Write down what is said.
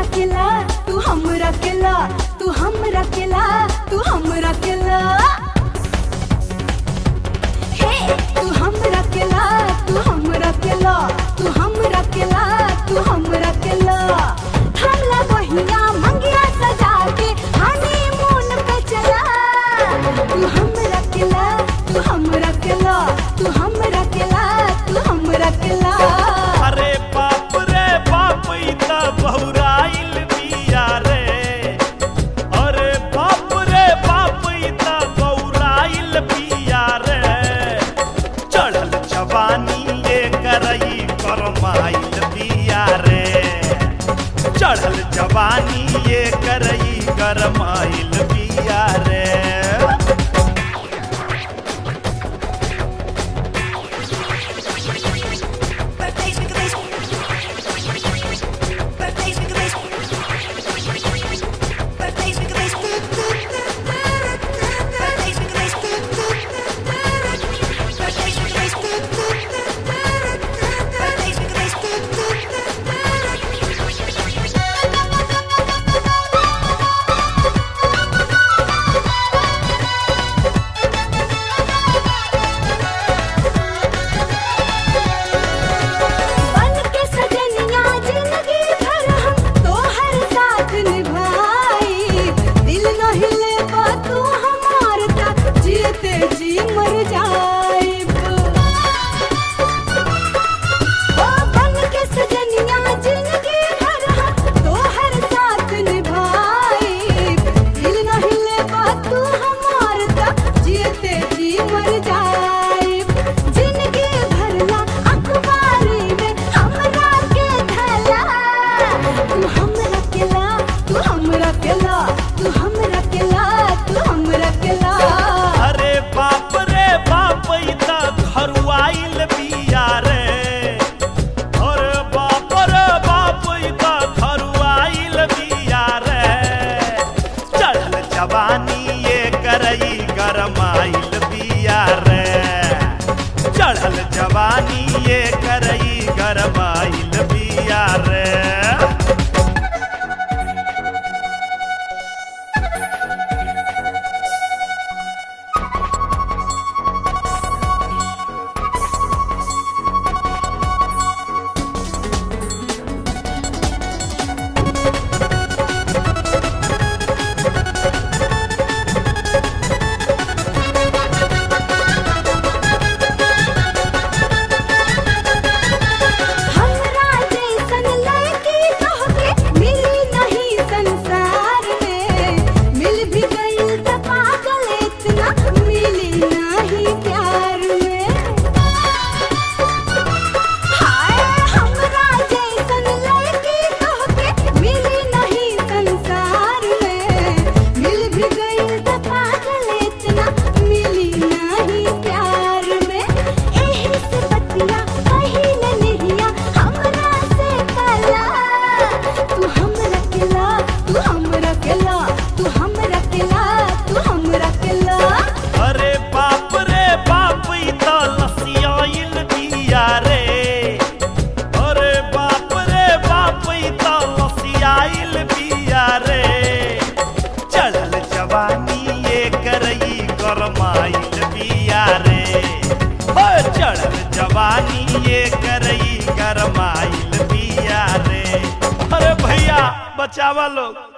केला तू हमरा केला तू हमरा केला तू हमरा केला हे तू हमरा केला तू हमरा केला तू हमरा केला तू हमरा केला हमला बहिया मंगिया सजा के हनीमून पे चला तू हमरा केला तू हमरा केला तू हमरा केला तू हमरा केला अरे बाप रे बाप ई त बहुराइल बिया रे अरे बाप रे बाप ई त बहुराइल बिया रे चढ़ल जवानी ये करई करमाइल बिया रे चढ़ल जवानी ये करई करमाइल बिया रे Birthdays with the bass. Birthdays with the bass. Birthdays with the bass. Birthdays with the bass. Birthdays with the bass. Birthdays with the बन के सजनिया जिंदगी भर हम तोहर साथ निभाई दिल न हिले बा तू हमार तक जीते जी मर जाइब ओ बन के सजनिया जिंदगी भर हम तोहर साथ निभाई दिल न हिले बा तू हमार तक जीते जी मर जाइब जिंदगी भरला अखबारी में हमरा के धला तू हमरा केला तू हमरा केला तू हमरा केला तू हमरा केला अरे बाप रे बाप ई त घरुआइल बिया रे अरे बाप रे बाप ई त घरुआइल बिया रे चढ़ल जवानी ये करई गरमाइल बिया रे चढ़ल जवानी ये करई गरमाइल बिया रे हमरा जैसन लड़की तोहके मिली नहीं संसार में मिल भी गई त पागल इतना मिली नहीं प्यार में हाय हमरा जैसन लड़की तोहके मिली नहीं संसार में मिल भी गई त पागल इतना मिली नहीं प्यार में एही से बतिया कहिले नहिया हमरा से कला तू हमरा केला तू हमरा केला तू हमरा केला तू हमरा केला अरे बाप रे बाप ई त लसियाइल बिया रे अरे बाप रे बाप ई त लसियाइल बिया रे चढ़ल जवानी ये करई गरमाइल बिया रे हो चढ़ल जवानी ये करई गरमाइल बिया रे अरे भैया बचावा लोग